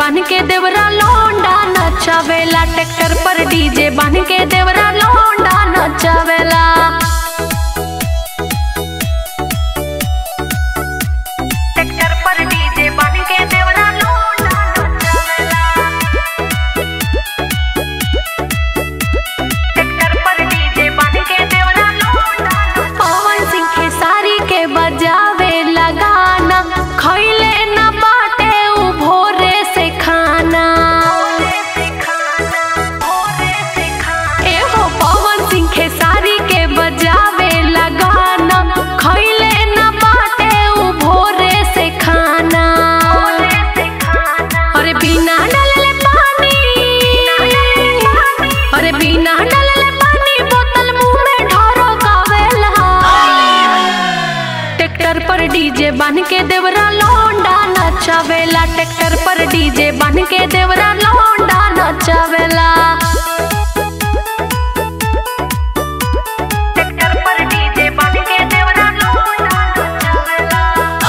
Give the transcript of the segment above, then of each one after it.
बन के देवरा लौंडा नचावेला ट्रैक्टर पर डीजे बन के देवरा लौंडा नचावेला ट्रैक्टर पर डीजे बन के देवरा लौंडा नचावेला ट्रैक्टर पर डीजे बन के देवरा लौंडा पवन सिंह खेसारी के बजावे लगाना खैले न बाटे उ भोरे से खाना एहो पवन सिंह खेसारी के बजावे लगाना खैले न बाटे उ भोरे से खाना अरे बिना डलले पानी अरे बिना डलले पानी बोतल मुंह में ढोरो कावेला ट्रैक्टर पर डीजे बन के देवरा लौंडा नचावेला ट्रैक्टर पर डीजे बन के देवरा लौंडा नचावेला ट्रैक्टर पर डीजे बन के देवरा लौंडा नचावेला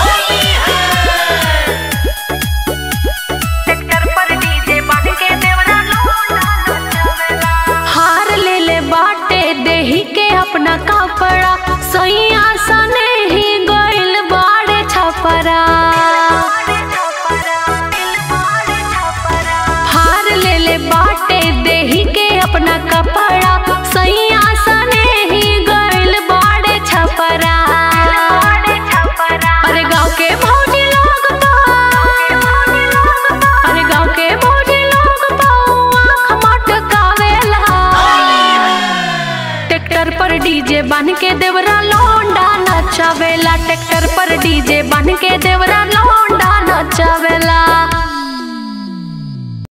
ट्रैक्टर पर डीजे बन के देवरा लौंडा नचावेला हार ले ले बाटे देही के अपना कपड़ा सैया सने ही गइल बाड़े छपरा हार ले ले बाटे देही के अपना कपड़ा सैया सने ही गइल बाड़े छपरा अरे गाँव के भौजी लोग तो अरे गाँव के भौजी लोग तो आँख मटकावेला ट्रैक्टर पर डीजे बन के देवरा लौंडा नचावेला ट्रैक्टर पर डीजे बन के देवरा